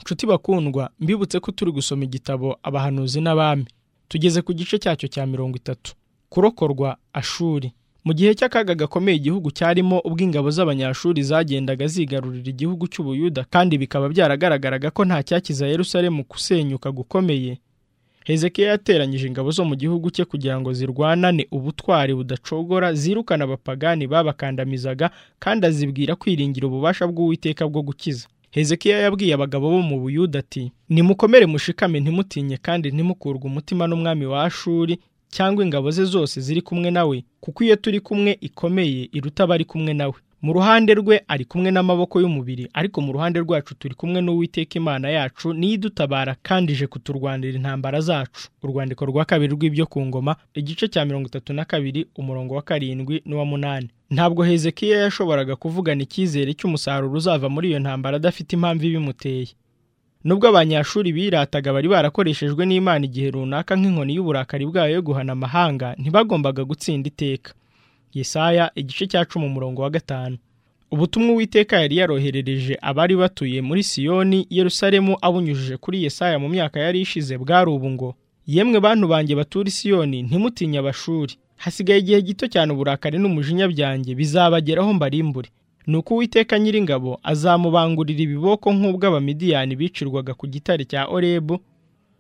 nshuti bakundwa mbibutse ko turi gusoma igitabo abahanuzi n'abami tugeze ku gice cyacyo cya mirongo itatu kurokorwa ashuri mu gihe cy'akaga gakomeye igihugu cyarimo ubwo ingabo z'abanyashuri zagendaga zigarurira igihugu cy'ubuyuda kandi bikaba byaragaragaraga ko nta cyakiza Yerusalemu kusenyuka gukomeye hezekiya yateranyije ingabo zo mu gihugu cye kugira ngo zirwanane ubutwari budacogora zirukana abapagani babakandamizaga kandi azibwira kwiringira ububasha bw'uwiteka bwo gukiza hezekiya yabwiye abagabo bo mu buyuda ati nimukomere mushikame ntimutinye kandi ntimukurwe umutima n'umwami wa ashuri cyangwa ingabo ze zose ziri kumwe nawe kuko iyo turi kumwe ikomeye iruta abari kumwe nawe mu ruhande rwe ari kumwe n'amaboko y'umubiri ariko mu ruhande rwacu turi kumwe n'uwiteka imana yacu niyo idutabara kandi ije kuturwanira intambara zacu urwandiko rwa kabiri rw'ibyo ku ngoma igice cya mirongo itatu na kabiri umurongo wa karindwi n'uwa munani ntabwo hezekiya yashoboraga kuvugana icyizere cy'umusaruro uzava muri iyo ntambara adafite impamvu ibimuteye nubwo abanyashuri birataga bari barakoreshejwe n'imana igihe runaka nk'inkoni y'uburakari bwayo yo guhana amahanga ntibagombaga gutsinda iteka yesaya igice cya cumi umurongo wa gatanu ubutumwa uwiteka yari yaroherereje abari batuye muri siyoni yerusalemu abunyujije kuri yesaya mu myaka yari ishize bwari ubu ngo yemwe bantu banjye batura isiyoni ntimutinye abashuri hasigaye igihe gito cyane uburakari n'umujinya byanjye bizabageraho mbarimbure nuko uwiteka nyiringabo azamubangurira ibiboko nk'ubw'abamidiyani bicirwaga ku gitare cya orebu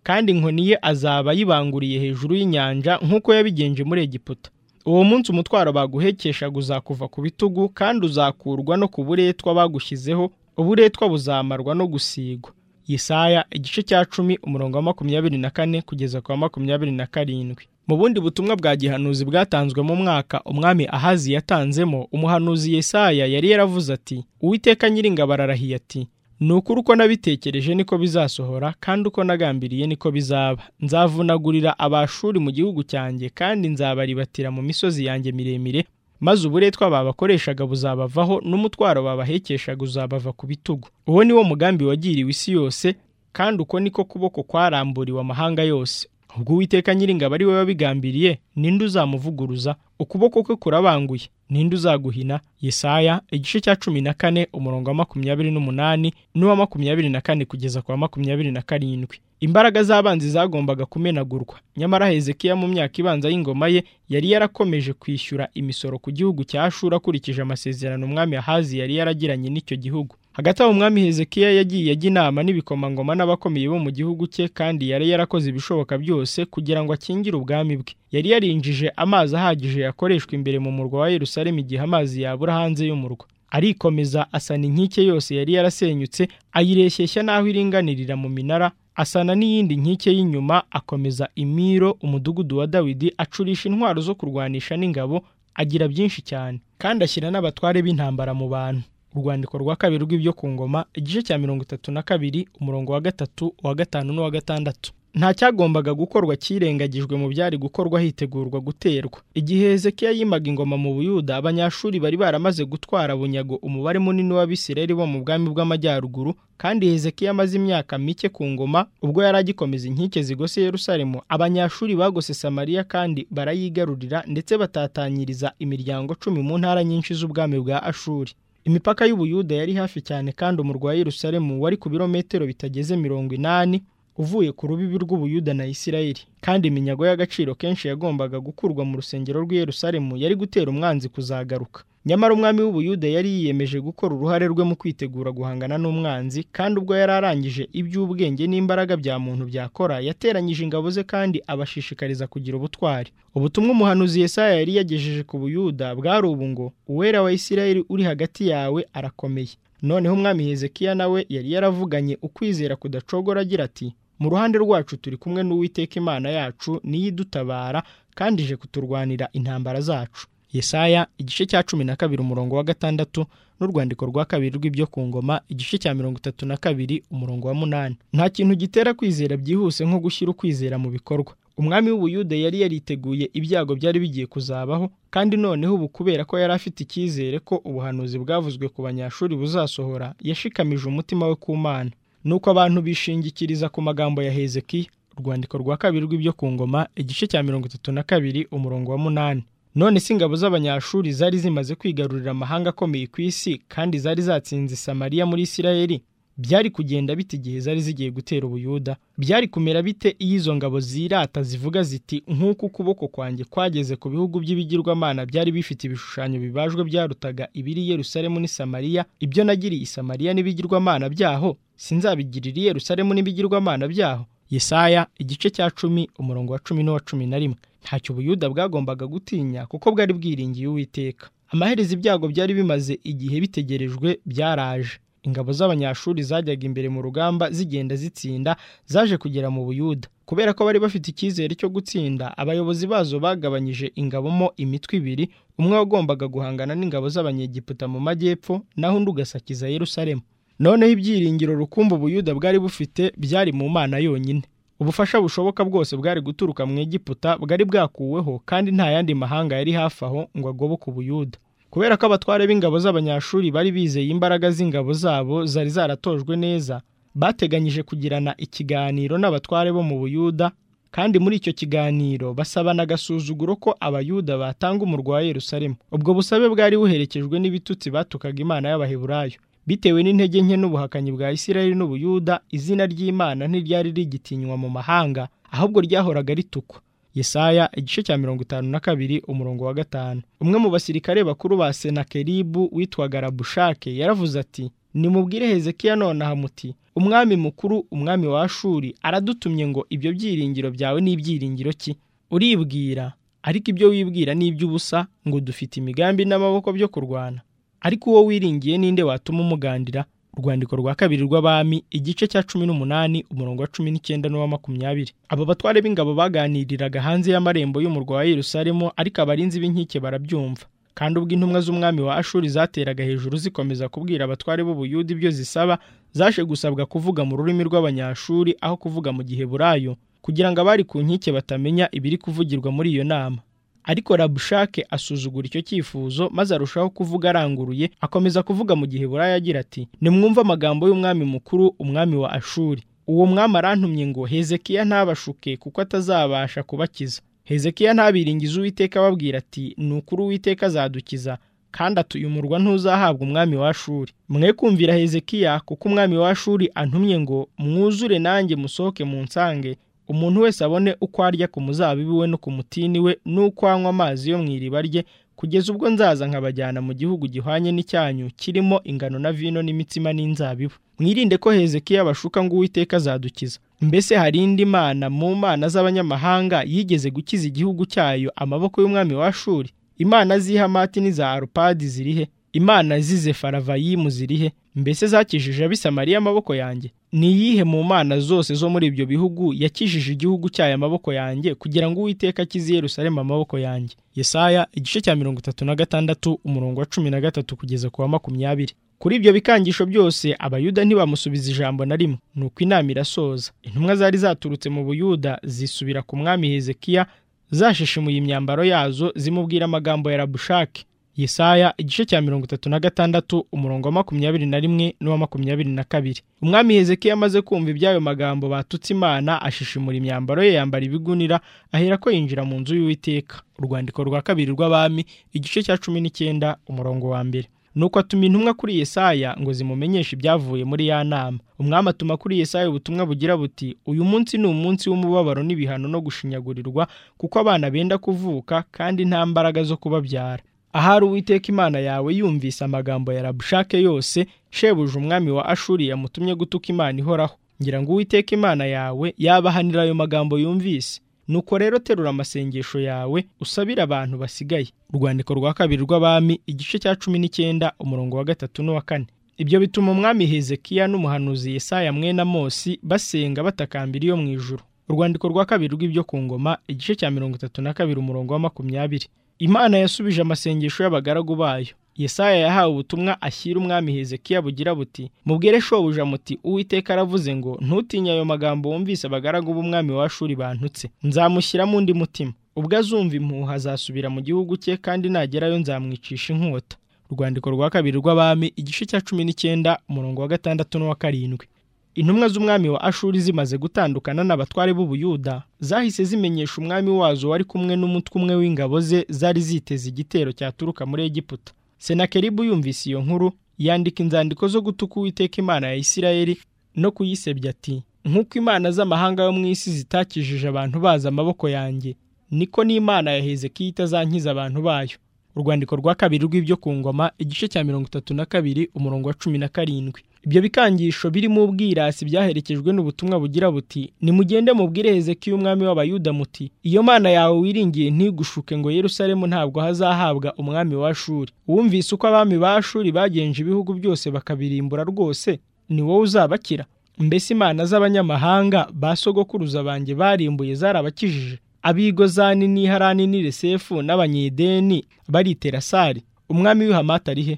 kandi inkoni ye azaba ayibanguriye hejuru y'inyanja nk'uko yabigenje muri egiputa uwo munsi umutwaro baguhekeshaga uzakuva ku bitugu kandi uzakurwa no ku buretwa bagushyizeho uburetwa buzamarwa no gusigwa yesaya igice cya cumi umurongo wa makumyabiri na kane kugeza ku wa makumyabiri na karindwi mu bundi butumwa bwa gihanuzi bwatanzwe mu mwaka umwami ahazi yatanzemo umuhanuzi yesaya yari yaravuze ati uwiteka nyiringabo ararahiye ati ni ukuri uko nabitekereje niko bizasohora kandi uko nagambiriye niko bizaba nzavunagurira abashuri mu gihugu cyanjye kandi nzabaribatira mu misozi yanjye miremire maze uburetwa babakoreshaga buzabavaho n'umutwaro babahekeshaga uzabava ku bitugu uwo ni wo mugambi wagiriwe isi yose kandi uko niko kuboko kwaramburiwe amahanga yose ubwo uwiteka nyiringabo ari we wabigambiriye ninde uzamuvuguruza ukuboko kwe kurabanguye ninde uzaguhina yesaya igice cya cumi na kane umurongo wa makumyabiri n'umunani n'uwa makumyabiri na kane kugeza ku wa makumyabiri na karindwi imbaraga z'abanzi zagombaga kumenagurwa nyamara hezekiya mu myaka ibanza y'ingoma ye yari yarakomeje kwishyura imisoro ku gihugu cya shuri akurikije amasezerano umwami ahazi yari yaragiranye n'icyo gihugu hagati aho umwami hezekiya yagiye ajya inama n'ibikomangoma n'abakomeye bo mu gihugu cye kandi yari yarakoze ibishoboka byose kugira ngo akingire ubwami bwe yari yarinjije amazi ahagije yakoreshwa imbere mu murwa wa Yerusalemu igihe amazi yabura hanze y'umurwa arikomeza asana inkike yose yari yarasenyutse ayireshyeshya n'aho iringanirira mu minara asana n'iyindi nkike y'inyuma akomeza imiro umudugudu wa dawidi acurisha intwaro zo kurwanisha n'ingabo agira byinshi cyane kandi ashyira n'abatware b'intambara mu bantu urwandiko rwa kabiri rw'ibyo ku ngoma igice cya mirongo itatu na kabiri umurongo wa gatatu uwa gatanu n'uwa gatandatu nta cyagombaga gukorwa cyirengagijwe mu byari gukorwa hitegurwa guterwa igihe hezekiya yimaga ingoma mu buyuda abanyashuri bari baramaze gutwara bunyago umubare munini w'abisirayeli bo mu bwami bw'amajyaruguru kandi hezekiya amaze imyaka mike ku ngoma ubwo yari agikomeza inkike zigose yerusalemu abanyashuri bagose samariya kandi barayigarurira ndetse batatanyiriza imiryango cumi mu ntara nyinshi z'ubwami bwa ashuri imipaka y'ubuyuda yari hafi cyane kandi umurwa wa Yerusalemu wari ku birometero bitageze mirongo inani uvuye ku rubibi rw'ubuyuda na isirayeli kandi iminyago y'agaciro kenshi yagombaga gukurwa mu rusengero rw'i Yerusalemu yari gutera umwanzi kuzagaruka nyamara umwami w'ubuyuda yari yiyemeje gukora uruhare rwe mu kwitegura guhangana n'umwanzi kandi ubwo yari arangije iby'ubwenge n'imbaraga bya muntu byakora yateranyije ingabo ze kandi abashishikariza kugira ubutwari ubutumwa umuhanuzi Yesaya yari yagejeje ku buyuda bwari ubu ngo uwera wa isirayeli uri hagati yawe arakomeye noneho umwami hezekiya nawe yari yaravuganye ukwizera kudacogora agira ati mu ruhande rwacu turi kumwe n'uwiteka imana yacu niyo idutabara kandi ije kuturwanira intambara zacu yesaya igice cya cumi na kabiri umurongo wa gatandatu n'urwandiko rwa kabiri rw'ibyo ku ngoma igice cya mirongo itatu na kabiri umurongo wa munani nta kintu gitera kwizera byihuse nko gushyira ukwizera mu bikorwa umwami w'ubuyude yari yariteguye ibyago byari bigiye kuzabaho kandi noneho ubu kubera ko yari afite icyizere ko ubuhanuzi bwavuzwe ku banyashuri buzasohora yashikamije umutima we ku mana nuko abantu bishingikiriza ku magambo ya hezekiya urwandiko rwa kabiri rw'ibyo ku ngoma igice cya mirongo itatu na kabiri umurongo wa munani none si ingabo z'abanyashuri zari zimaze kwigarurira amahanga akomeye ku isi kandi zari zatsinze samariya muri isirayeli byari kugenda bite igihe zari zigiye gutera ubuyuda byari kumera bite iyo izo ngabo zirata zivuga ziti nk'uko ukuboko kwanjye kwageze ku bihugu by'ibigirwamana byari bifite ibishushanyo bibajwe byarutaga ibiri i Yerusalemu n'i Samariya ibyo nagiriye i Samariya n'ibigirwamana byaho sinzabigirira i Yerusalemu n'ibigirwamana byaho Yesaya igice cya cumi umurongo wa cumi n'uwa cumi na rimwe ntacyo ubuyuda bwagombaga gutinya kuko bwari bwiringiye uwiteka amaherezo ibyago byari bimaze igihe bitegerejwe byaraje ingabo z'abanyashuri zajyaga imbere mu rugamba zigenda zitsinda zaje kugera mu buyuda kubera ko bari bafite icyizere cyo gutsinda abayobozi bazo bagabanyije ingabamo imitwe ibiri umwe wagombaga guhangana n'ingabo z'abanyegiputa mu majyepfo naho undi ugasakiza Yerusalemu noneho ibyiringiro rukumbu ubuyuda bwari bufite byari mu mana yonyine ubufasha bushoboka bwose bwari guturuka mu Egiputa bwari bwakuweho kandi nta yandi mahanga yari hafi aho ngo agoboke ubuyuda kubera ko abatware b'ingabo z'abanyashuri bari bizeye imbaraga z'ingabo zabo zari zaratojwe neza bateganyije kugirana ikiganiro n'abatware bo mu buyuda kandi muri icyo kiganiro basabana agasuzuguro ko abayuda batanga umurwa wa Yerusalemu ubwo busabe bwari buherekejwe n'ibitutsi batukaga imana y'abaheburayo bitewe n'intege nke n'ubuhakanyi bwa Isirayeli n'ubuyuda izina ry'imana ntiryari rigitinywa mu mahanga ahubwo ryahoraga ritukwa Yesaya igice cya mirongo itanu na kabiri umurongo wa gatanu umwe mu basirikare bakuru ba senakeribu witwaga rabushake yaravuze ati nimubwire hezekiya nonaha muti umwami mukuru umwami wa shuri aradutumye ngo ibyo byiringiro byawe ni ibyiringiro ki uribwira ariko ibyo wibwira ni iby'ubusa ngo dufite imigambi n'amaboko byo kurwana ariko uwo wiringiye ninde watuma umugandira urwandiko rwa kabiri rw'abami igice cya cumi n'umunani umurongo wa cumi n'icyenda n'uwa makumyabiri aba batware b'ingabo baganiriraga hanze y'amarembo y'umurwa wa Yerusalemu ariko abarinzi b'inkike barabyumva kandi ubwo intumwa z'umwami wa ashuri zateraga hejuru zikomeza kubwira abatware b'ubuyuda ibyo zisaba zaje gusabwa kuvuga mu rurimi rw'abanyashuri aho kuvuga mu gihe burayo kugira ngo abari ku nkike batamenya ibiri kuvugirwa muri iyo nama ariko rabushake asuzugura icyo cyifuzo maze arushaho kuvuga aranguruye akomeza kuvuga mu gihe burayi agira ati nimwumve amagambo y'umwami mukuru umwami wa ashuri uwo mwami arantumye ngo hezekiya ntabashuke kuko atazabasha kubakiza hezekiya ntabiringize uwiteka ababwira ati ni ukuri uwiteka azadukiza kandi atuye umurwa ntuzahabwa umwami wa ashuri mwe kumvira hezekiya kuko umwami wa ashuri antumye ngo mwuzure nanjye musohoke mu nsange umuntu wese abone uko arya ku muzabibi we no ku mutini we n'uko anywa amazi yo mu iriba rye kugeza ubwo nzaza nkabajyana mu gihugu gihwanye n'icyanyu kirimo ingano na vino n'imitsima n'inzabibu mwirinde ko hezekiya bashuka ngo uwiteka azadukiza mbese hari indi mana mu mana z'abanyamahanga yigeze gukiza igihugu cyayo amaboko y'umwami wa shuri imana z'ihamati n'iza arupadi zirihe imana z'izefaravayimu zirihe mbese zakijije abisamariya amaboko yanjye ni iyihe mu mana zose zo muri ibyo bihugu yakijije igihugu cyayo amaboko yanjye kugira ngo uwiteka akize Yerusalemu amaboko yanjye Yesaya igice cya mirongo itatu na gatandatu umurongo wa cumi na gatatu kugeza ku wa makumyabiri kuri ibyo bikangisho byose abayuda ntibamusubiza ijambo na rimwe nuko inama irasoza intumwa zari zaturutse mu buyuda zisubira ku mwami hezekiya zashishimuye imyambaro yazo zimubwira amagambo ya rabushake Yesaya igice cya mirongo itatu na gatandatu umurongo wa makumyabiri na rimwe n'uwa makumyabiri na kabiri umwami hezekiya amaze kumva iby'ayo magambo batutse imana ashishimura imyambaro ye yambara ibigunira ahera ko yinjira mu nzu y'uwiteka urwandiko rwa kabiri rw'abami igice cya cumi n'icyenda umurongo wa mbere nuko atuma intumwa kuri Yesaya ngo zimumenyeshe ibyavuye muri ya nama umwami atuma kuri Yesaya ubutumwa bugira buti uyu munsi ni umunsi w'umubabaro n'ibihano no gushinyagurirwa kuko abana benda kuvuka kandi nta mbaraga zo kubabyara ahari uwiteka imana yawe yumvise amagambo ya rabushake yose shebuja umwami wa ashuri yamutumye gutuka imana ihoraho ngira ngo uwiteka imana yawe yabahanira ayo magambo yumvise nuko rero terura amasengesho yawe usabire abantu basigaye urwandiko rwa kabiri rw'abami igice cya cumi n'icyenda umurongo wa gatatu n'uwa kane ibyo bituma umwami hezekiya n'umuhanuzi Yesaya mwene Amosi basenga batakambira iyo mu ijuru urwandiko rwa kabiri rw'ibyo ku ngoma igice cya mirongo itatu na kabiri umurongo wa makumyabiri imana yasubije amasengesho y'abagaragu bayo Yesaya yahawe ubutumwa ashyira umwami hezekiya bugira buti mubwire shobuja muti uwiteka aravuze ngo ntutinye ayo magambo wumvise abagaragu b'umwami wa shuri bantutse nzamushyiramo undi mutima ubwo azumva impuha azasubira mu gihugu cye kandi nagerayo nzamwicisha inkota urwandiko rwa kabiri rw'abami igice cya cumi n'icyenda umurongo wa gatandatu n'uwa karindwi intumwa z'umwami wa ashuri zimaze gutandukana n'abatware b'ubuyuda zahise zimenyesha umwami wazo wari kumwe n'umutwe umwe w'ingabo ze zari ziteze igitero cyaturuka muri egiputa senakeribu yumvise iyo nkuru yandika inzandiko zo gutuka uwiteka imana ya isirayeli no kuyisebya ati nk'uko imana z'amahanga yo mu isi zitakijije abantu bazi amaboko yanjye niko n'imana ya hezekiya itazankiza abantu bayo urwandiko rwa kabiri rw'ibyo ku ngoma igice cya mirongo itatu na kabiri umurongo wa cumi na karindwi ibyo bikangisho birimo ubwirasi byaherekejwe n'ubutumwa bugira buti nimugende mubwire hezekiya umwami w'abayuda muti iyo mana yawe wiringiye ntigushuke ngo yerusalemu ntabwo hazahabwa umwami wa shuri wumvise uko abami ba shuri bagenje ibihugu byose bakabirimbura rwose ni wowe uzabakira mbese imana z'abanyamahanga ba sogokuruza banjye barimbuye zarabakijije abigozani n'iharani n'iresefu n'abanyedeni bariterasari umwami w'ihamata ari he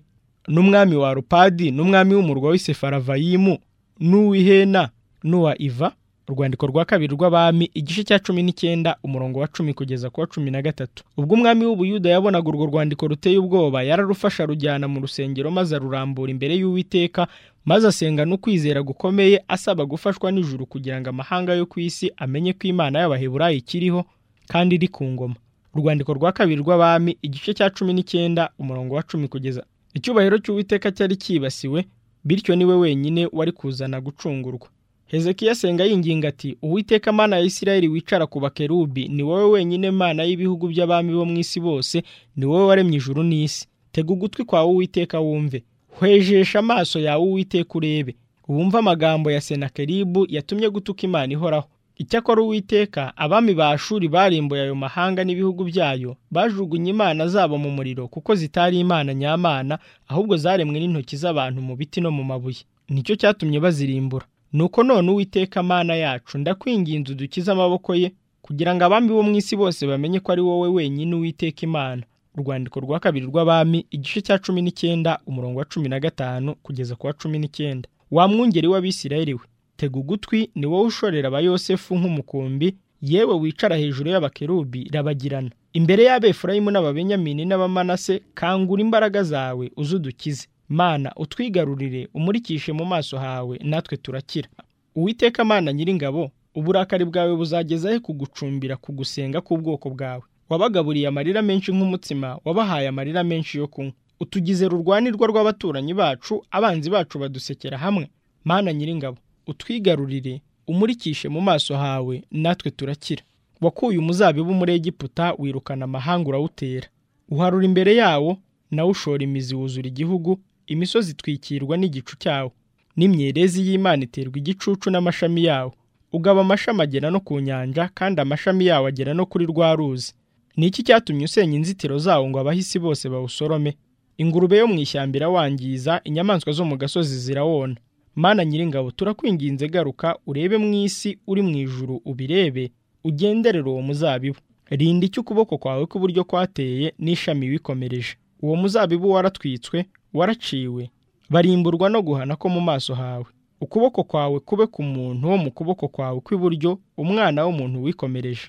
n'umwami wa rupadi n'umwami w'umurwa w'isefaravayimu n'uw'ihena n'uwa iva urwandiko rwa kabiri rw'abami igice cya cumi n'icyenda umurongo wa cumi kugeza ku wa cumi na gatatu ubwo umwami w'ubuyuda yabonaga urwo rwandiko ruteye ubwoba yararufasha arujyana mu rusengero maze arurambura imbere y'uwiteka maze asenga n'ukwizera gukomeye asaba gufashwa n'ijuru kugira ngo amahanga yo ku isi amenye ko imana y'abaheburayi ikiriho kandi iri ku ngoma urwandiko rwa kabiri rw'abami igice cya cumi n'icyenda umurongo wa cumi kugeza icyubahiro cy'uwiteka cyari cyibasiwe bityo niwe wenyine wari kuzana gucungurwa hezekiya asenga yinginga ati uwiteka mana ya isirayeli wicara ku bakerubi ni wowe wenyine mana y'ibihugu by'abami bo mu isi bose ni wowe waremye ijuru n'isi tega ugutwi kwawe uwiteka wumve hwejesha amaso yawe uwiteka urebe wumve amagambo ya senakeribu yatumye gutuka imana ihoraho icyakora uwiteka abami ba shuri barimbuye ayo mahanga n'ibihugu byayo bajugunye imana zabo mu muriro kuko zitari imana nyamana ahubwo zaremwe n'intoki z'abantu mu biti no mu mabuye nicyo cyatumye bazirimbura nuko none uwiteka mana yacu ndakwinginze udukize amaboko ye kugira ngo abami bo mu isi bose bamenye ko ari wowe wenyine uwiteka imana urwandiko rwa kabiri rw'abami igice cya cumi n'icyenda umurongo wa cumi na gatanu kugeza ku wa cumi n'icyenda wa mwungeri w'abisirayeli we tega ugutwi ni wowe ushorera abayosefu nk'umukumbi yewe wicara hejuru y'abakerubi rabagirana imbere y'abefurayimu n'ababenyamini n'abamanase kangura imbaraga zawe uze udukize mana utwigarurire umurikishe mu maso hawe natwe turakira uwiteka mana nyiringabo uburakari bwawe buzageza he kugucumbira ku gusenga k'ubwoko bwawe wabagaburiye amarira menshi nk'umutsima wabahaye amarira menshi yo kunywa utugize rurwanirwa rw'abaturanyi bacu abanzi bacu badusekera hamwe mana nyiringabo utwigarurire umurikishe mu maso hawe natwe turakira wakuye umuzabibu muri egiputa wirukana amahanga urawutera uharura imbere yawo nawe ushora imizi wuzura igihugu imisozi itwikirwa n'igicu cyawo n'imyerezi y'imana iterwa igicucu n'amashami yawo ugaba amashami agera no ku nyanja kandi amashami yawo agera no kuri rwa ruzi ni iki cyatumye usenya inzitiro zawo ngo abahisi bose bawusorome ingurube yo mu ishyamba irawangiza inyamaswa zo mu gasozi zirawona mana nyiringabo turakwinginze garuka urebe mu isi uri mu ijuru ubirebe ugenderere uwo muzabibu rinda icyo ukuboko kwawe kw'iburyo kwateye n'ishami wikomereje uwo muzabibu waratwitswe waraciwe barimburwa no guhana ko mu maso hawe ukuboko kwawe kube ku muntu wo mu kuboko kwawe kw'iburyo umwana w'umuntu wikomereje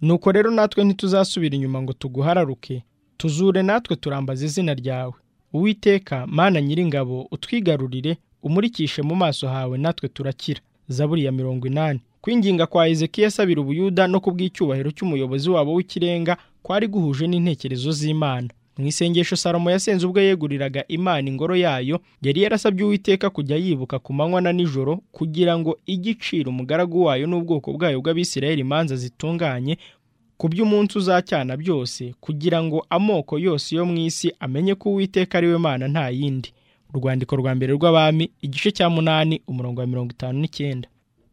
nuko rero natwe ntituzasubira inyuma ngo tuguhararuke tuzure natwe turambaza izina ryawe uwiteka mana nyiringabo utwigarurire umurikishe mu maso hawe natwe turakira zaburi ya mirongo inani kwinginga kwa hezekiya asabira ubuyuda no kubw'icyubahiro cy'umuyobozi wabo w'ikirenga kwari guhuje n'intekerezo z'imana mu isengesho salomo yasenze ubwo yeguriraga imana ingoro yayo yari yarasabye uwiteka kujya yibuka ku manywa na nijoro kugira ngo igiciro umugaragu wayo n'ubwoko bwayo bw'abisirayeli imanza zitunganye ku by'umunsi uzacyana byose kugira ngo amoko yose yo mu isi amenye ko uwiteka ari we mana nta yindi urwandiko rwa mbere rw'abami igice cya munani umurongo wa mirongo itanu n'icyenda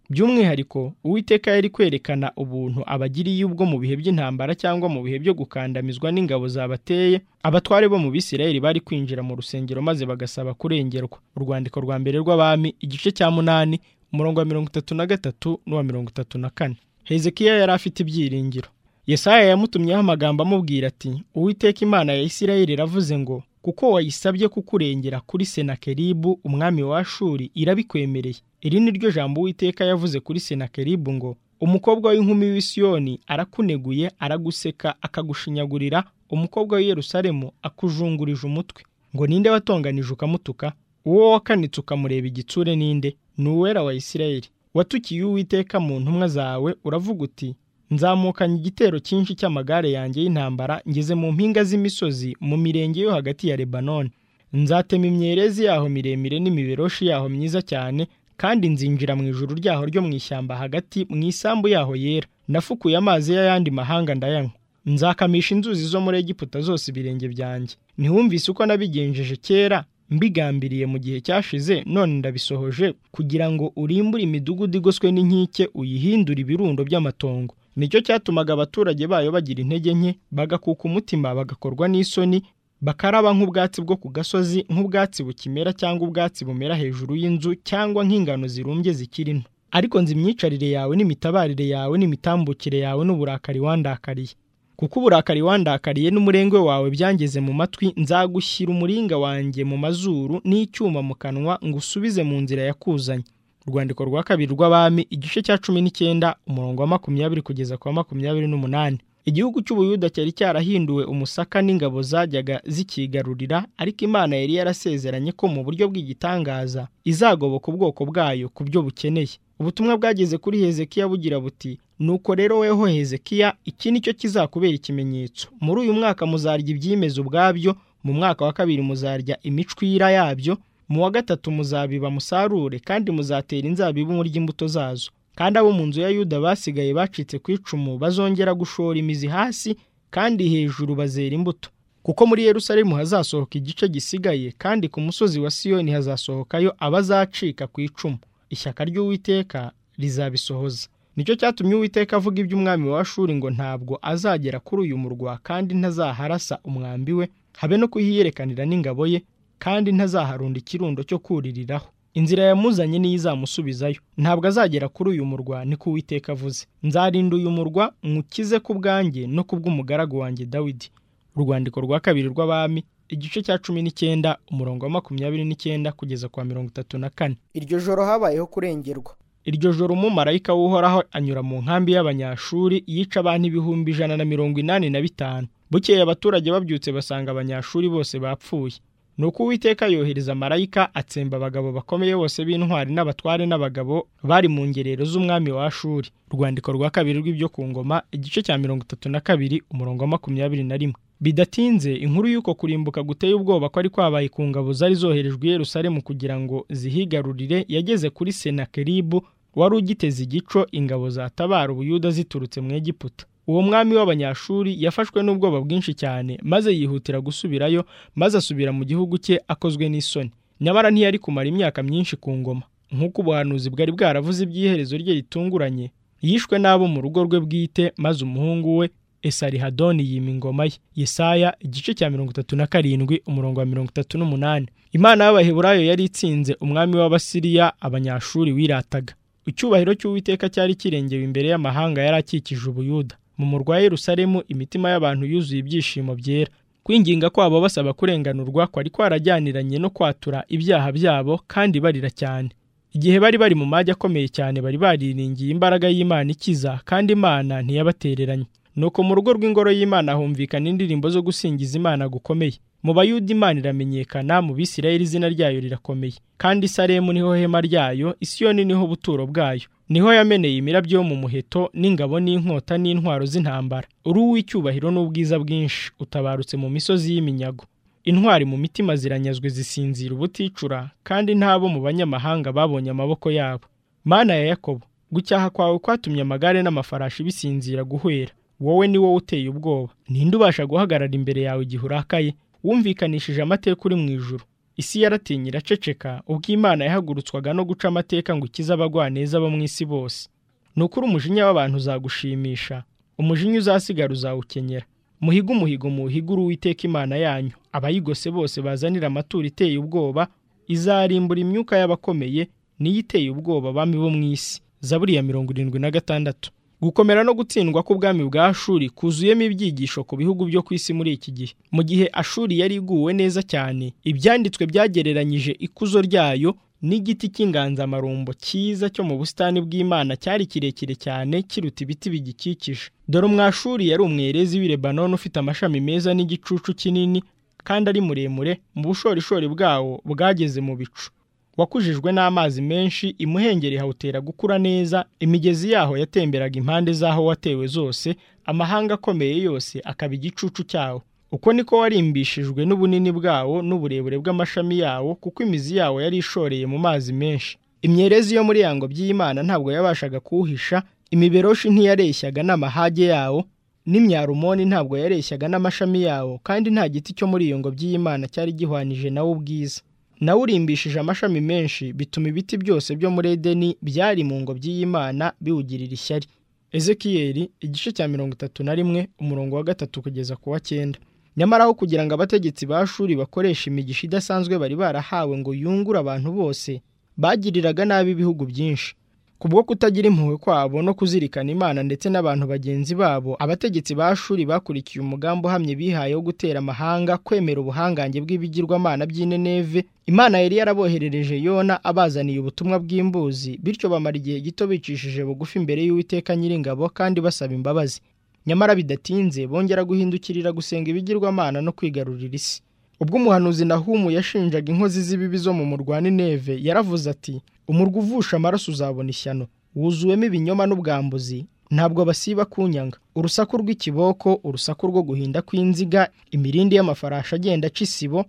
by'umwihariko uwiteka yari kwerekana ubuntu abagiriye ubwo mu bihe by'intambara cyangwa mu bihe byo gukandamizwa n'ingabo zabateye abatware bo mu bisirayeli bari kwinjira mu rusengero maze bagasaba kurengerwa urwandiko rwa mbere rw'abami igice cya munani umurongo wa mirongo itatu na gatatu n'uwa mirongo itatu na kane hezekiya yari afite ibyiringiro yesaya yamutumyeho amagambo amubwira ati uwiteka imana ya isirayeli iravuze ngo kuko wayisabye kukurengera kuri senakeribu umwami wa shuri irabikwemereye iri ni ryo jambo uwiteka yavuze kuri senakeribu ngo umukobwa w'inkumi w'isiyoni arakuneguye araguseka akagushinyagurira umukobwa w'i Yerusalemu akujungurije umutwe ngo ninde watonganije ukamutuka uwo wakanitse ukamureba igitsure ninde ni uwera wa isirayeli watukiye uwiteka mu ntumwa zawe uravuga uti nzamukanye igitero cyinshi cy'amagare yanjye y'intambara ngeze mu mpinga z'imisozi mu mirenge yo hagati ya lebanoni nzatema imyerezi yaho miremire n'imiberoshi yaho myiza cyane kandi nzinjira mu ijuru ryaho ryo mu ishyamba hagati mu isambu yaho yera nafukuye amazi y'ayandi mahanga ndayanywa nzakamisha inzuzi zo muri egiputa zose ibirenge byanjye ntiwumvise uko nabigenjeje kera mbigambiriye mu gihe cyashize none ndabisohoje kugira ngo urimbure imidugudu igoswe n'inkike uyihindure ibirundo by'amatongo nicyo cyatumaga abaturage bayo bagira intege nke bagakuka umutima bagakorwa n'isoni bakaraba nk'ubwatsi bwo ku gasozi nk'ubwatsi bukimera cyangwa ubwatsi bumera hejuru y'inzu cyangwa nk'ingano zirumbye zikiri nto ariko nzi imyicarire yawe n'imitabarire yawe n'imitambukire yawe n'uburakari wandakariye kuko uburakari wandakariye n'umurengwe wawe byangeze mu matwi nzagushyira umuringa wanjye mu mazuru n'icyuma mu kanwa ngo usubize mu nzira yakuzanye urwandiko rwa kabiri rw'abami igice cya cumi n'icyenda umurongo wa makumyabiri kugeza ku wa makumyabiri n'umunani igihugu cy'ubuyuda cyari cyarahinduwe umusaka n'ingabo zajyaga zikigarurira ariko imana yari yarasezeranye ko mu buryo bw'igitangaza izagoboka ubwoko bwayo ku byo bukeneye ubutumwa bwageze kuri hezekiya bugira buti nuko rero weho hezekiya iki ni cyo kizakubera ikimenyetso muri uyu mwaka muzarya ibyimeza ubwabyo mu mwaka wa kabiri muzarya imicwira yabyo mu wa gatatu muzabiba musarure kandi muzatera inzabibu murya imbuto zazo kandi abo mu nzu ya yuda basigaye bacitse ku icumu bazongera gushora imizi hasi kandi hejuru bazera imbuto kuko muri yerusalemu hazasohoka igice gisigaye kandi ku musozi wa siyoni hazasohokayo abazacika ku icumu ishyaka ry'uwiteka rizabisohoza nicyo cyatumye uwiteka avuga iby'umwami wa shuri ngo ntabwo azagera kuri uyu murwa kandi ntazaharasa umwambi we habe no kuhiyerekanira n'ingabo ye kandi ntazaharunda ikirundo cyo kuririraho inzira yamuzanye niyo izamusubizayo ntabwo azagera kuri uyu murwa niko uwiteka avuze nzarinda uyu murwa nywukize ku bwanjye no ku bw'umugaragu wanjye dawidi urwandiko rwa kabiri rw'abami igice cya cumi n'icyenda umurongo wa makumyabiri n'icyenda kugeza kwa mirongo itatu na kane iryo joro habayeho kurengerwa iryo joro umumarayika w'uhoraho anyura mu nkambi y'abanyashuri yica abantu ibihumbi ijana na mirongo inani na bitanu bukeye abaturage babyutse basanga abanyashuri bose bapfuye nuko uwiteka yohereza marayika atsemba abagabo bakomeye bose b'intwari n'abatware n'abagabo bari mu ngerero z'umwami wa shuri urwandiko rwa kabiri rw'ibyo ku ngoma igice cya mirongo itatu na kabiri umurongo wa makumyabiri na rimwe bidatinze inkuru y'uko kurimbuka guteye ubwoba ko ari kwabaye ku ngabo zari zoherejwe i yerusalemu kugira ngo zihigarurire yageze kuri senakeribu wari ugiteze igico ingabo zatabara ubuyuda ziturutse mu egiputa uwo mwami w'abanyashuri yafashwe n'ubwoba bwinshi cyane maze yihutira gusubirayo maze asubira mu gihugu cye akozwe n'isoni nyamara ntiyari kumara imyaka myinshi ku ngoma nk'uko ubuhanuzi bwari bwaravuze iby'iherezo rye ritunguranye yishwe n'abo mu rugo rwe bwite maze umuhungu we esarihadoni yima ingoma ye yesaya igice cya mirongo itatu na karindwi umurongo wa mirongo itatu n'umunani imana y'abaheburayo yari itsinze umwami w'abasiriya abanyashuri wirataga icyubahiro cy'uwiteka cyari kirengewe imbere y'amahanga yari akikije ubuyuda mu murwa Yerusalemu imitima y'abantu yuzuye ibyishimo byera kwinginga kwabo basaba kurenganurwa kwari kwarajyaniranye no kwatura ibyaha byabo kandi barira cyane igihe bari bari mu majya akomeye cyane bari bariringiye imbaraga y'Imana ikiza kandi Imana ntiyabatereranye nuko mu rugo rw'ingoro y'Imana humvikana indirimbo zo gusingiza Imana gukomeye mu bayuda Imana iramenyekana mu Bisirayeli izina ryayo rirakomeye kandi Salemu niho hema ryayo Isiyoni niho buturo bwayo niho yameneye imirabyo yo mu muheto n'ingabo n'inkota n'intwaro z'intambara uri uw'icyubahiro n'ubwiza bwinshi utabarutse mu misozi y'iminyago intwari mu mitima ziranyazwe zisinzira ubuticura kandi ntabo mu banyamahanga babonye amaboko yabo mana ya yakobo gucyaha kwawe kwatumye amagare n'amafarashi bisinzira guhwera wowe ni wowe uteye ubwoba ninde ubasha guhagarara imbere yawe igihe urakaye wumvikanishije amateka uri mu ijuru isi yaratinye iraceceka ubwo imana yahagurutswaga no guca amateka ngo ikize abagwaneza bo mu isi bose ni ukuri umujinya w'abantu uzagushimisha umujinya uzasigara uzawukenyera muhiga umuhigo muwuhigure uwiteka imana yanyu abayigose bose bazanira amaturo iteye ubwoba izarimbura imyuka y'abakomeye niyo iteye ubwoba abami bo mu isi zaburi ya mirongo irindwi na gatandatu gukomera no gutsindwa k'ubwami bwa shuri kuzuyemo ibyigisho ku bihugu byo ku isi muri iki gihe mu gihe ashuri yari iguwe neza cyane ibyanditswe byagereranyije ikuzo ryayo n'igiti cy'inganzamarumbo cyiza cyo mu busitani bw'imana cyari kirekire cyane kiruta ibiti bigikikije dore umwashuri yari umwerezi w'i lebanon ufite amashami meza n'igicucu kinini kandi ari muremure mu bushorishori bwawo bwageze mu bicu wakujijwe n'amazi menshi imuhengeri hawutera gukura neza imigezi yaho yatemberaga impande z'aho watewe zose amahanga akomeye yose akaba igicucu cyawo uko niko warimbishijwe n'ubunini bwawo n'uburebure bw'amashami yawo kuko imizi yawo yari ishoreye mu mazi menshi imyerezi yo muri yango by'imana ntabwo yabashaga kuwuhisha imiberoshi ntiyareshyaga n'amahage yawo n'imyarumoni ntabwo yareshyaga n'amashami yawo kandi nta giti cyo muri iyo ngo by'imana cyari gihwanije nawo ubwiza nawe urimbishije amashami menshi bituma ibiti byose byo muri edeni byari mu ngobyi y'imana biwugirira ishyari ezekiyeli igice cya mirongo itatu na rimwe umurongo wa gatatu kugeza ku wa cyenda nyamara aho kugira ngo abategetsi ba shuri bakoresha imigisha idasanzwe bari barahawe ngo yungure abantu bose bagiriraga nabi ibihugu byinshi kubwo kutagira impuhwe kwabo no kuzirikana imana ndetse n'abantu bagenzi babo abategetsi ba shuri bakurikiye umugambi uhamye bihaye wo gutera amahanga kwemera ubuhangange bw'ibigirwamana by'ineneve imana yari yaraboherereje yona abazaniye ubutumwa bw'imbuzi bityo bamara igihe gito bicishije bugufi imbere y'uwiteka nyiringabo kandi basaba imbabazi nyamara bidatinze bongera guhindukirira gusenga ibigirwamana no kwigarurira isi ubwo umuhanuzi nahumu yashinjaga inkozi z'ibibi zo mu murwa n'ineve yaravuze ati umurwa uvusha amaraso uzabona ishyano wuzuwemo ibinyoma n'ubwambuzi ntabwo basiba kunyanga urusaku rw'ikiboko urusaku rwo guhinda kw'inziga imirindi y'amafarashi agenda aca isibo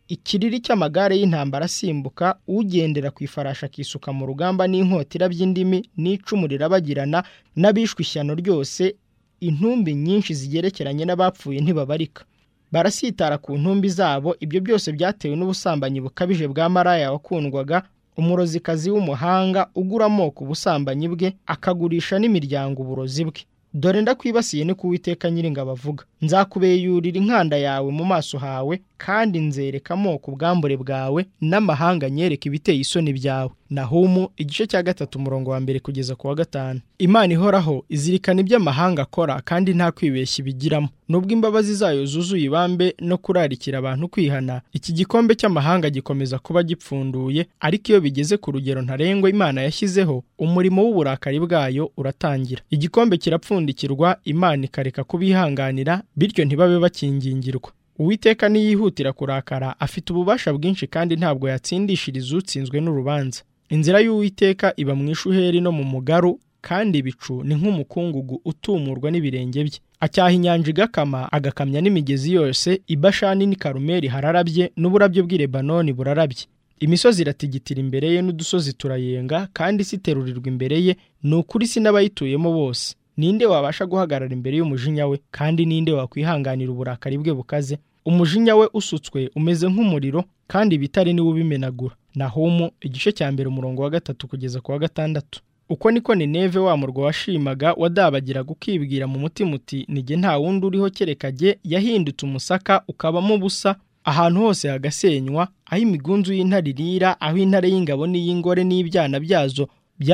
ikiriri cy'amagare y'intambara asimbuka ugendera ku ifarashi akisuka mu rugamba n'inkotira by'indimi n'icumu rirabagirana n'abishwe ishyano ryose intumbi nyinshi zigerekeranye n'abapfuye ntibabarika barasitara ku ntumbi zabo ibyo byose byatewe n'ubusambanyi bukabije bwa maraya wakundwaga umurozikazi w'umuhanga ugura amoko ubusambanyi bwe akagurisha n'imiryango uburozi bwe dore ndakwibasiye ni kuwiteka nyiringabo avuga nzakubeyurira inkanda yawe mu maso hawe kandi nzereka amoko ubwambure bwawe n'amahanga nyereka ibiteye isoni byawe nahumu igice cya gatatu umurongo wa mbere kugeza ku wa gatanu imana ihoraho izirikana ibyo amahanga akora kandi nta kwibeshya ibigiramo nubwo imbabazi zayo zuzuye ibambe no kurarikira abantu kwihana iki gikombe cy'amahanga gikomeza kuba gipfunduye ariko iyo bigeze ku rugero ntarengwa imana yashyizeho umurimo w'uburakari bwayo uratangira igikombe kirapfundikirwa imana ikareka kubihanganira bityo ntibabe bakingingirwa uwiteka niyihutira kurakara afite ububasha bwinshi kandi ntabwo yatsindishiriza utsinzwe n'urubanza inzira y'uwiteka iba mu ishuheri no mu mugaru kandi ibicu ni nk'umukungugu utumurwa n'ibirenge bye acyaha inyanja igakama agakamya n'imigezi yose ibashani n'i karumeri hararabye n'uburabyo bw'i lebanoni burarabye imisozi iratigitira imbere ye n'udusozi turayenga kandi isi iterurirwa imbere ye ni ukuri isi n'abayituyemo bose ninde wabasha guhagarara imbere y'umujinya we kandi ninde wakwihanganira uburakari bwe bukaze umujinya we usutswe umeze nk'umuriro kandi ibitare niwo ubimenagura nahumu igice cya mbere umurongo wa gatatu kugeza ku wa gatandatu uko niko nineve wa murwa washimaga wadabagiraga ukibwira mu mutima uti nige nta wundi uriho kereka jye yahindutse umusaka ukabamo ubusa ahantu hose hagasenywa aho imigunzu y'intare irira aho intare y'ingabo n'iy'ingore n'ibyana byazo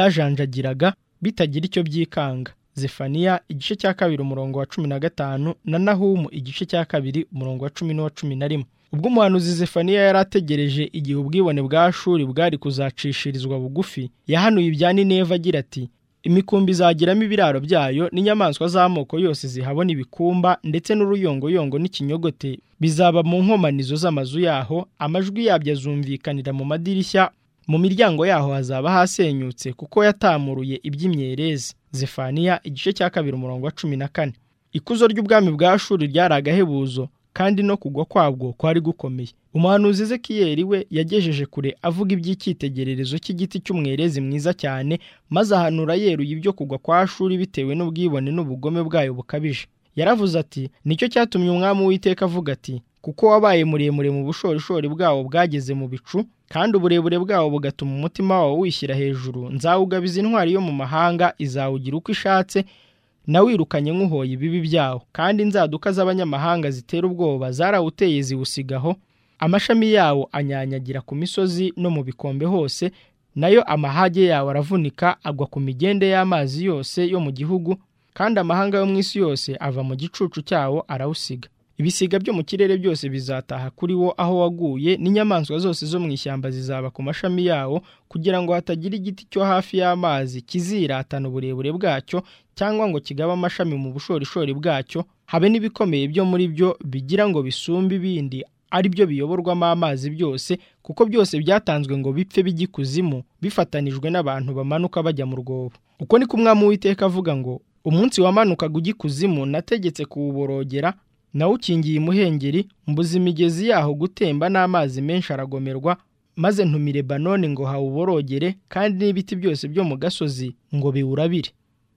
byajanjagiraga bitagira icyo byikanga zefaniya igice cya kabiri umurongo wa cumi na gatanu na nahumu igice cya kabiri umurongo wa cumi n'uwa cumi na rimwe ubwo umuhanuzi zefaniya yari ategereje igihe ubwibone bwa shuri bwari kuzacishirizwa bugufi yahanuye ibya nineva agira ati imikumbi izagiramo ibiraro byayo n'inyamaswa z'amoko yose zihabona ibikumba ndetse n'uruyongoyongo n'ikinyogote bizaba mu nkomanizo z'amazu yaho amajwi yabyo azumvikanira mu madirishya mu miryango yaho hazaba hasenyutse kuko yatamuruye iby'imyerezi zefaniya igice cya kabiri umurongo wa cumi na kane ikuzo ry'ubwami bwa shuri ryari agahebuzo kandi no kugwa kwabwo kwari gukomeye umuhanuzi ezekiyeli we yagejeje kure avuga iby'icyitegererezo cy'igiti cy'umwerezi mwiza cyane maze ahanura yeruye ibyo kugwa kwa shuri bitewe n'ubwibone n'ubugome bwayo bukabije yaravuze ati nicyo cyatumye umwami w'iteka avuga ati kuko wabaye muremure mu bushorishori bwawo bwageze mu bicu kandi uburebure bwawo bugatuma umutima wawo wishyira hejuru nzawugabiza intwari yo mu mahanga izawugira uko ishatse nawirukanye nk'uhoye ibibi byawo kandi inzaduka z'abanyamahanga zitera ubwoba zarawuteye ziwusigaho amashami yawo anyanyagira ku misozi no mu bikombe hose nayo amahage yawo aravunika agwa ku migende y'amazi yose yo mu gihugu kandi amahanga yo mu isi yose ava mu gicucu cyawo arawusiga ibisiga byo mu kirere byose bizataha kuri wo aho waguye n'inyamaswa zose zo mu ishyamba zizaba ku mashami yawo kugira ngo hatagira igiti cyo hafi y'amazi kiziratana uburebure bwacyo cyangwa ngo kigabe amashami mu bushorishori bwacyo habe n'ibikomeye byo muri byo bigira ngo bisumbe ibindi ari byo biyoborwamo amazi byose kuko byose byatanzwe ngo bipfe bijyikuzimu bifatanijwe n'abantu bamanuka bajya mu rwobo uko ni kumwami w'iteka avuga ngo umunsi wamanukaga ujya ikuzimu nategetse kuwuborogera nawe ukingiye imuhengeri mbuza imigezi yaho gutemba n'amazi menshi aragomerwa maze ntumire banone ngo hawuborogere kandi n'ibiti byose byo mu gasozi ngo biwurabire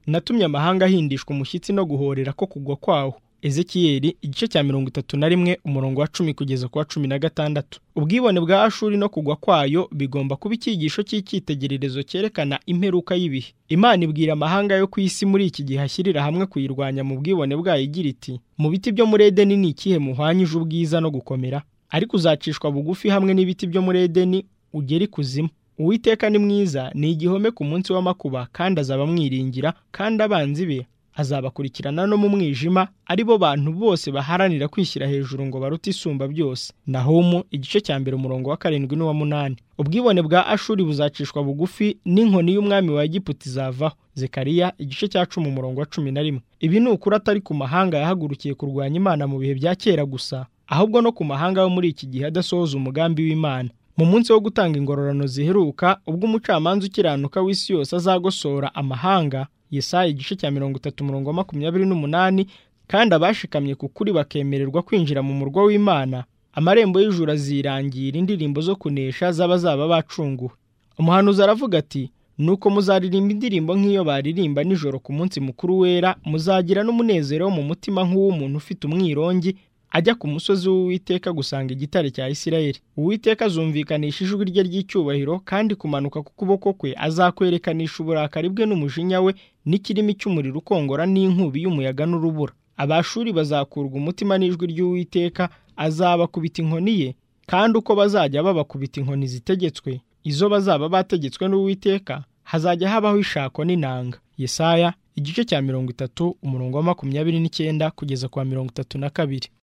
natumye amahanga ahindishwa umushyitsi no guhorera ko kugwa kwawo ezekiyeli igice cya mirongo itatu na rimwe umurongo wa cumi kugeza ku wa cumi na gatandatu ubwibone bwa ashuri no kugwa kwayo bigomba kuba icyigisho cy'icyitegererezo cyerekana imperuka y'ibihe imana ibwira amahanga yo ku isi muri iki gihe ashyirira hamwe kuyirwanya mu bwibone bwayo igira iti mu biti byo muri edeni ni ikihe muhwanyije ubwiza no gukomera ariko uzacishwa bugufi hamwe n'ibiti byo muri edeni ugera ikuzimu uwiteka ni mwiza ni igihome ku munsi w'amakuba kandi azaba amwiringira kandi abanzi be azabakurikirana no mu mwijima ari bo bantu bose baharanira kwishyira hejuru ngo barute isumba byose nahumu igice cya mbere umurongo wa karindwi n'uwa munani ubwibone bwa ashuri buzacishwa bugufi n'inkoni y'umwami wa egiputa izavaho zekariya igice cya cumi umurongo wa cumi na rimwe ibi ni ukuri atari ku mahanga yahagurukiye kurwanya imana mu bihe bya kera gusa ahubwo no ku mahanga yo muri iki gihe adasohoza umugambi w'imana mu munsi wo gutanga ingororano ziheruka ubwo umucamanza ukiranuka w'isi yose azagosora amahanga yesaya igice cya mirongo itatu umurongo wa makumyabiri n'umunani kandi abashikamye ku kuri bakemererwa kwinjira mu murwa w'imana amarembo y'ijuru azirangira indirimbo zo kunesha z'abazaba bacunguwe umuhanuzi aravuga ati nuko muzaririmba indirimbo nk'iyo baririmba nijoro ku munsi mukuru wera muzagira n'umunezero wo mu mutima nk'uw'umuntu ufite umwirongi ajya ku musozi w'uwiteka gusanga igitare cya isirayeli uwiteka azumvikanisha ijwi rye ry'icyubahiro kandi kumanuka k'ukuboko kwe azakwerekanisha uburakari bwe n'umujinya we n'ikirimi cy'umuriro ukongora n'inkubi y'umuyaga n'urubura abashuri bazakurwa umutima n'ijwi ry'uwiteka azabakubita inkoni ye kandi uko bazajya babakubita inkoni zitegetswe izo bazaba bategetswe n'uwiteka hazajya habaho ishako n'inanga yesaya igice cya mirongo itatu umurongo wa makumyabiri n'icyenda kugeza kwa mirongo itatu na kabiri